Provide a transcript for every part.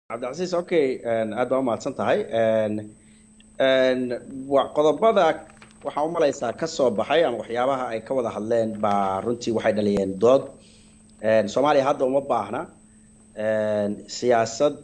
cabdicasiis okay aad baa umahadsan tahay qodobada waxaa umalaysaa kasoo baxay ama waxyaabaha ay ka wada hadleen baa runtii waxay dhaliyeen dood soomaaliya hadda uma baahna siyaasad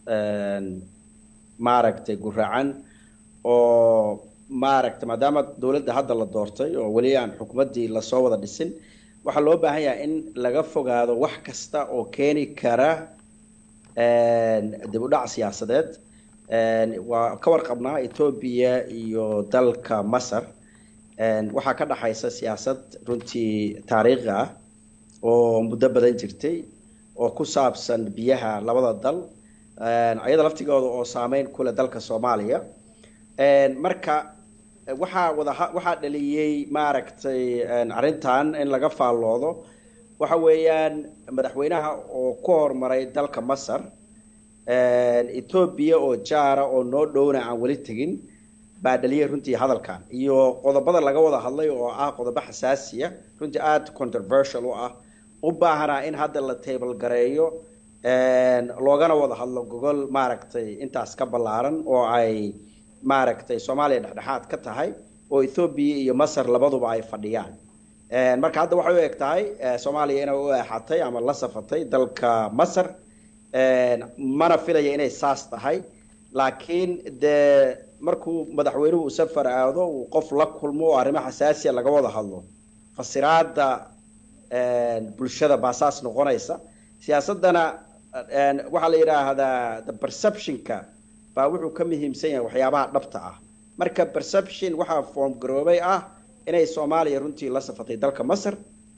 maaragtay guracan oo maaragtay maadaama dowladda hadda la doortay oo weli aan xukuumaddii lasoo wada dhisin waxaa loo baahan yahay in laga fogaado wax kasta oo keeni kara dib u dhac siyaasadeed waa ka warqabnaa etoobiya iyo dalka masar waxaa ka dhaxaysa siyaasad runtii taariikhi ah oo muddo badan jirtay oo ku saabsan biyaha labada dal ayada laftigooda oo saameyn kule dalka soomaaliya marka waxaa wada waxaa dhaliyey maaragtay arrintan in laga faalloodo waxa weeyaan madaxweynaha oo ku horumaray dalka masar etoobiya oo jaara oo noo dhowna aan weli tegin baa dhaliyay runtii hadalkan iyo qodobada laga wada hadlay oo ah qodobo xasaasiya runtii aada controversial u ah u baahanaa in hadda la table gareeyo loogana wada hadlo gogol maaragtay intaas ka ballaaran oo ay maaragtay soomaaliya dhexdhexaad ka tahay oo ethoobiya iyo masar labaduba ay fadhiyaan marka hadda waxay u eg tahay soomaaliya inay u eexatay ama la safatay dalka masar mana filaya inay saas tahay laakiin dee markuu madaxweynuhu uu safar aado uu qof la kulmo oo arrimo xasaasiya laga wada hadlo fasiraada bulshada baa saas noqonaysa siyaasadana waxaa la yidhaahdaa the perceptionka baa wuxuu ka muhiimsan yahay waxyaabaha dhabta ah marka perception waxaa form garoobay ah inay soomaaliya runtii la safatay dalka masar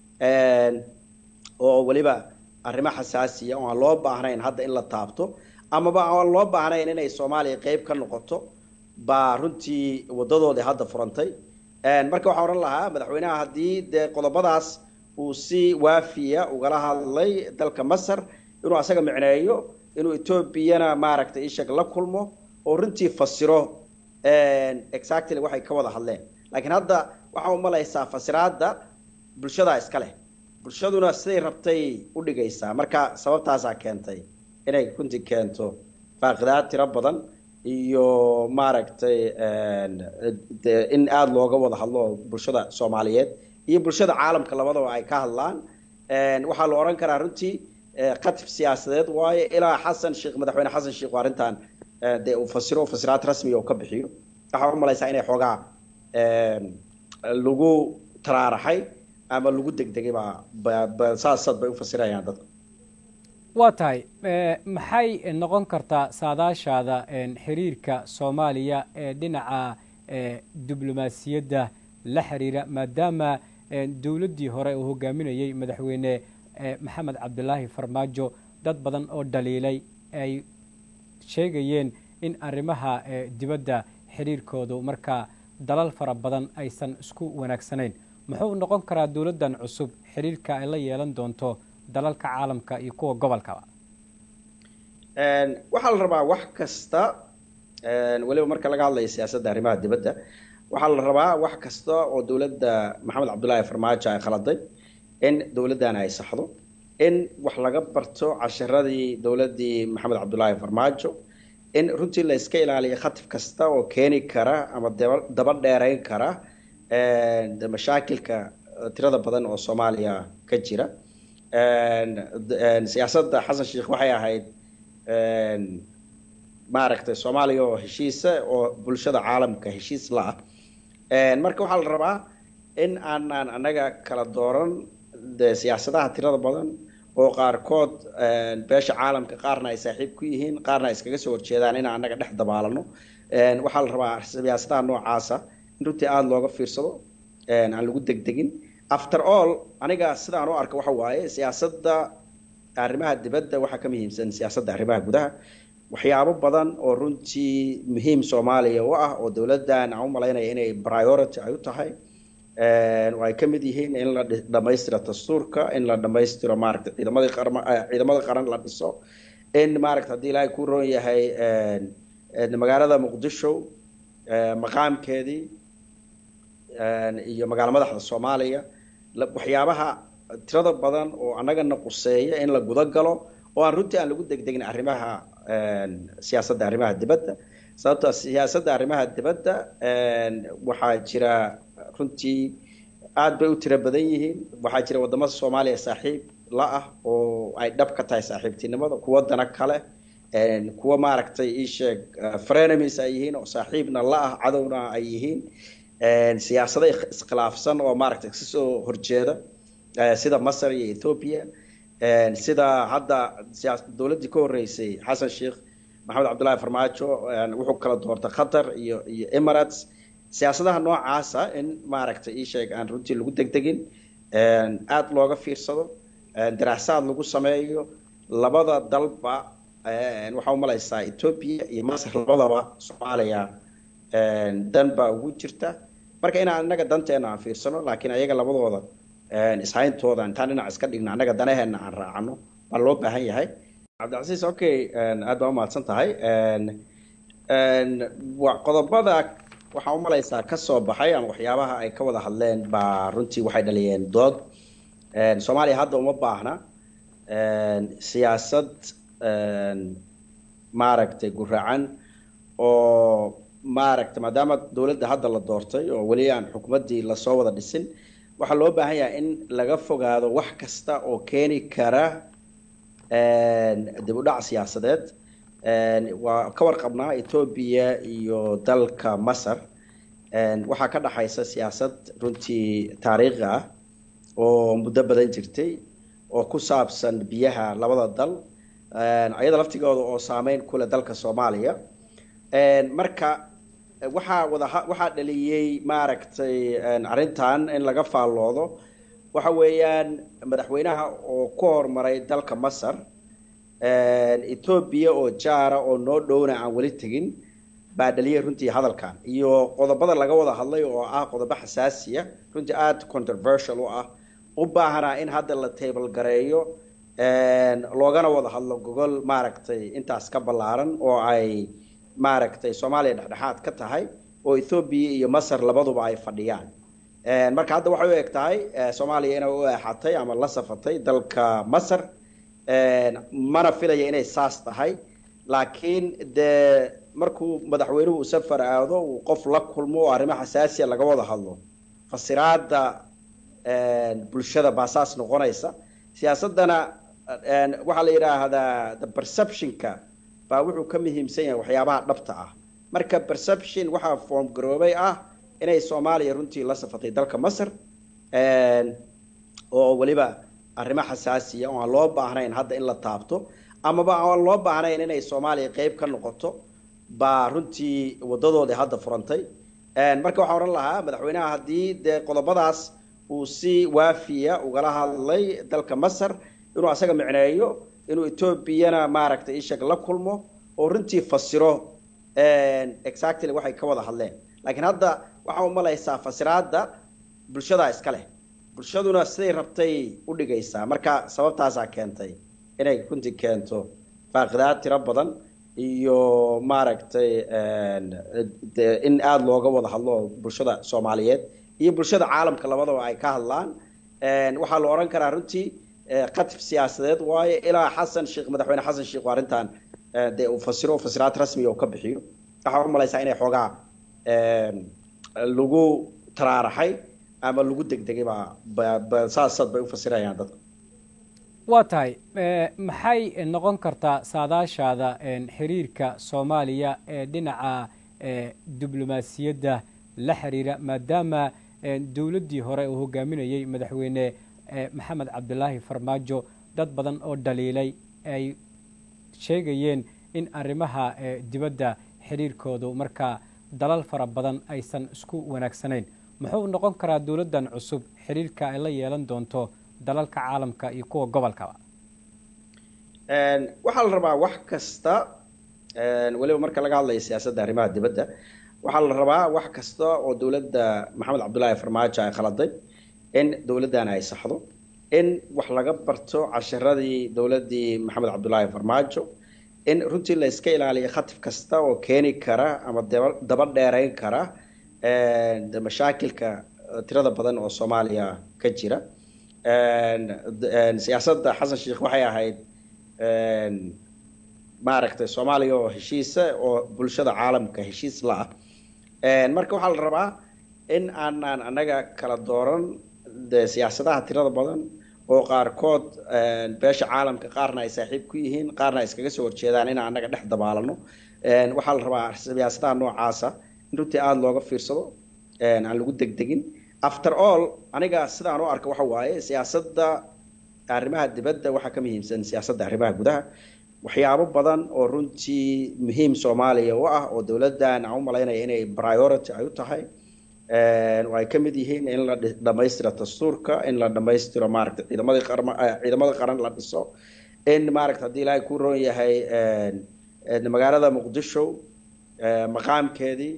oo weliba arrimo xasaasiya oo aan loo baahnayn hadda in la taabto amaba aan loo baahnayn inay soomaaliya qeyb ka noqoto baa runtii wadadoodii hadda furantay marka waxaan odhan lahaa madaxweynaha haddii dee qodobadaas uu si waafiya ugala hadlay dalka masar inuu asaga micneeyo inuu etoobiyana maaragtay ishag la kulmo oo runtii fasiro exactly waxay ka wada hadleen laakiin hadda waxaa umalaysaa fasiraada bulshadaa iska leh bulshaduna siday rabtay u dhigaysaa marka sababtaasaa keentay inay runtii keento faaqidaad tiro badan iyo maaragtay in aada looga wada hadlo bulshada soomaaliyeed iyo bulshada caalamka labadaba ay ka hadlaan waxaa la odhan karaa runtii qatif siyaasadeed waayo ilaa xasan sheekh madaxweyne xasan sheekh oo arrintan dee uu fasiro fasiraad rasmiga uu ka bixiyo waxaa umalaysaa inay xoogaa lagu taraaraxay ama lagu degdegay baa saasad bay u fasirayaan dadku waa tahay maxay noqon kartaa saadaashaada xiriirka soomaaliya ee dhinaca diblomaasiyadda la xiriira maadaama dowladdii hore uu hogaaminayey madaxweyne maxamed cabdilaahi farmaajo dad badan oo dhaliilay ay sheegayeen in arrimaha dibadda xiriirkoodu markaa dalal fara badan aysan isku wanaagsanayn muxuu noqon karaa dowladdan cusub xiriirka ay la yeelan doonto dalalka caalamka iyo kuwa gobolkaba waxaa la rabaa wax kasta weliba marka laga hadlayo siyaasadda arrimaha dibadda waxaa la rabaa wax kasta oo dowladda maxamed cabdullaahi farmaajo ay khaladay in dowladdan ay saxdo in wax laga barto casharadii dowladdii maxamed cabdullaahi farmaajo in runtii la iska ilaaliyo khatif kasta oo keeni kara ama daba dheerayn kara mashaakilka tirada badan oo soomaaliya ka jira siyaasadda xasan sheekh waxay ahayd maaragtay soomaaliya oo heshiisa oo bulshada caalamka heshiis la ah marka waxaa la rabaa in aanaan annaga kala dooran de siyaasadaha tirada badan oo qaarkood beesha caalamka qaarna ay saaxiib ku yihiin qaarna ay iskaga soo horjeedaan inaan annaga dhex dabaalano waxaa la rabaa siyaasadaha noocaasa in runtii aada looga fiirsado aan lagu degdegin after all aniga sidaan u arka waxa waaye siyaasadda arrimaha dibadda waxaa ka muhiimsan siyaasadda arrimaha gudaha waxyaabo badan oo runtii muhiim soomaaliya u ah oo dowladdan aan u malaynaya inay priority ay u tahay oo ay ka mid yihiin in la dhamaystiro dastuurka in la dhamaystiro maaragtay ciidamadii ciidamada qaran la dhiso in maaragta haddii ilaahay ku roon yahay magaalada muqdisho maqaamkeedii iyo magaalo madaxda soomaaliya waxyaabaha tirada badan oo annagana quseeya in la guda galo oo aan runtii aan lagu degdegin arrimaha siyaasadda arrimaha dibadda sababtoo siyaasadda arrimaha dibadda waxaa jira runtii aad bay u tiro badan yihiin waxaa jira wadamada soomaaliya saaxiib la ah oo ay dhab ka tahay saaxiibtinimada kuwa dana kale kuwa maaragtay iisheeg frenemies ay yihiin oo saaxiibna la ah cadowna ay yihiin siyaasado iskhilaafsan oo maaragtay kasoo horjeeda sida masar iyo ethoopia sida hadda dowladdii ka horreysay xasan sheekh maxamed cabdullaahi farmaajo wuxuu kala doortay qatar iyo iyo emirates siyaasadaha noocaasa in maaragtay iisheeg aan runtii lagu degdegin aada looga fiirsado daraasaad lagu sameeyo labada dalba waxaa umalaysaa ethoopia iyo masar labadaba soomaaliya dan baa ugu jirta marka inaan innaga danteena aan fiirsano laakiin ayaga labadooda ishayntooda intaan dhinac iska dhigno annaga danaheena aan raacano baa loo baahan yahay cabdicasiis okay aad baa umahadsan tahay qodobada waxaa umalaysaa kasoo baxay ama waxyaabaha ay ka wada hadleen baa runtii waxay dhaliyeen dood soomaaliya hadda uma baahna siyaasad maaragtay guracan oo maaragtay maadaama dowladda hadda la doortay oo weli aan xukuumaddii lasoo wada dhisin waxaa loo baahan yahay in laga fogaado wax kasta oo keeni kara dib u dhac siyaasadeed waa ka warqabnaa etoobiya iyo dalka masar waxaa ka dhaxaysa siyaasad runtii taariikhi ah oo muddo badan jirtay oo ku saabsan biyaha labada dal ayada laftigooda oo saameyn kule dalka soomaaliya marka waxaa wada waxaa dhaliyey maaragtay arrintan in laga faalloodo waxa weeyaan madaxweynaha oo ku horumaray dalka masar etoobiya oo jaara oo noo dhowna aan weli tegin baa dhaliyay runtii hadalkan iyo qodobada laga wada hadlay oo ah qodobo xasaasiya runtii aada controversial u ah u baahanaa in hadda la table gareeyo loogana wada hadlo gogol maaragtay intaas ka ballaaran oo ay maaragtay soomaaliya dhexdhexaad ka tahay oo ethoobiya iyo masar labaduba ay fadhiyaan marka hadda waxay u eg tahay soomaaliya inay u eexatay ama la safatay dalka masar mana filaya inay saas tahay laakiin dee markuu madaxweynuhu uu safar aado uu qof la kulmo oo arrimo xasaasiya laga wada hadlo fasiraada bulshada baa saas noqonaysa siyaasadana waxaa la yidhaahdaa the perceptionka baa wuxuu ka muhiimsan yahay waxyaabaha dhabta ah marka perception waxaa form garoobay ah inay soomaaliya runtii la safatay dalka masar oo weliba arrimo xasaasiya oo aan loo baahnayn hadda in la taabto amaba aan loo baahnayn inay soomaaliya qeyb ka noqoto baa runtii wadadoodii hadda furantay marka waxaan odhan lahaa madaxweynaha haddii dee qodobadaas uu si waafiya ugala hadlay dalka masar inuu asaga micneeyo inuu etoobiyana maaragtay ishag la kulmo oo runtii fasiro exactly waxay ka wada hadleen laakiin hadda waxaa umalaysaa fasiraada bulshadaa iska leh bulshaduna siday rabtay u dhigaysaa marka sababtaasaa keentay inay runtii keento faaqidaad tiro badan iyo maaragtay in aada looga wada hadlo bulshada soomaaliyeed iyo bulshada caalamka labadaba ay ka hadlaan waxaa la odhan karaa runtii qatif siyaasadeed waayo ilaa xasan sheekh madaxweyne xasan sheekh arrintan dee uu fasiro fasiraad rasmiga uu ka bixiyo waxaa umalaysaa inay xoogaa lagu taraaraxay ama lagu degdegay baa saasad bay u fasirayaan dadku waa tahay maxay noqon kartaa saadaashaada xiriirka soomaaliya ee dhinaca diblomaasiyadda la xiriira maadaama dowladdii hore uu hogaaminayey madaxweyne maxamed cabdilaahi farmaajo dad badan oo dhaliilay ay sheegayeen in arrimaha dibadda xiriirkoodu markaa dalal fara badan aysan isku wanaagsanayn muxuu noqon karaa dowladdan cusub xiriirka ay la yeelan doonto dalalka caalamka iyo kuwa gobolkaba waxaa la rabaa wax kasta weliba marka laga hadlayo siyaasadda arrimaha dibadda waxaa la rabaa wax kasta oo dowladda maxamed cabdullaahi farmaajo ay khaladay in dowladdan ay saxdo in wax laga barto casharadii dowladdii maxamed cabdullaahi farmaajo in runtii la iska ilaaliyo khatif kasta oo keeni kara ama daba dheerayn kara mashaakilka tirada badan oo soomaaliya ka jira siyaasadda xasan sheekh waxay ahayd maaragtay soomaaliya oo heshiisa oo bulshada caalamka heshiis la ah marka waxaa la rabaa in aanaan anaga kala dooran de siyaasadaha tirada badan oo qaarkood beesha caalamka qaarna ay saaxiib ku yihiin qaarna ay iskaga soo horjeedaan inaan anaga dhex dabaalano waxaa la rabaa siyaasadaha noocaasa in runtii aada looga fiirsado aan lagu degdegin after all aniga sidaan u arka waxa waaye siyaasadda arrimaha dibadda waxaa ka muhiimsan siyaasadda arrimaha gudaha waxyaabo badan oo runtii muhiim soomaaliya u ah oo dowladdan aan u malaynaya inay priority ay u tahay oo ay ka mid yihiin in la dhamaystiro dastuurka in la dhamaystiro maaragtay ciidamadii qarma ciidamada qaran la dhiso in maaragta haddii ilaahay ku roon yahay magaalada muqdisho maqaamkeedii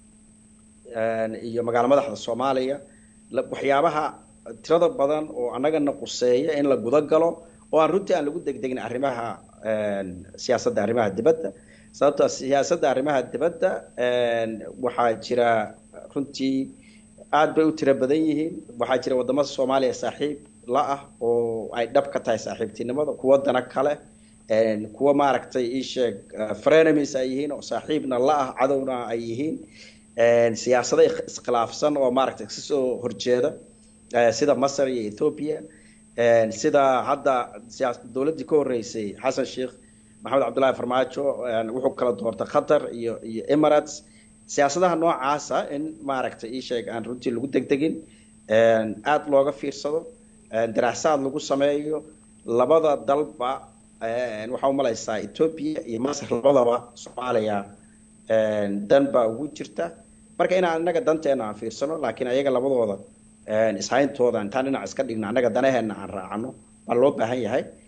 iyo magaalo madaxda soomaaliya waxyaabaha tirada badan oo annagana quseeya in la guda galo oo aan runtii aan lagu degdegin arrimaha siyaasadda arrimaha dibadda sababtoo siyaasadda arrimaha dibadda waxaa jira runtii aad bay u tiro badan yihiin waxaa jira wadamada soomaaliya saaxiib la ah oo ay dhab ka tahay saaxiibtinimada kuwa dana kale kuwa maaragtay iisheeg frenemies ay yihiin oo saaxiibna la ah cadowna ay yihiin siyaasado iskhilaafsan oo maaragtay kasoo horjeeda sida masar iyo ethoopia sida hadda dowladdii ka horreysay xasan sheekh maxamed cabdullahi farmaajo wuxuu kala doortay qatar iyo iyo emirates siyaasadaha noocaasa in maaragtay ii sheeg aan runtii lagu degdegin aada looga fiirsado daraasaad lagu sameeyo labada dalba waxaa umalaysaa ethoopia iyo masar labadaba soomaaliya dan baa ugu jirta marka inaan innaga danteena aan fiirsano laakiin ayaga labadooda ishayntooda intaan dhinac iska dhigno annaga danaheena aan raacano baa loo baahan yahay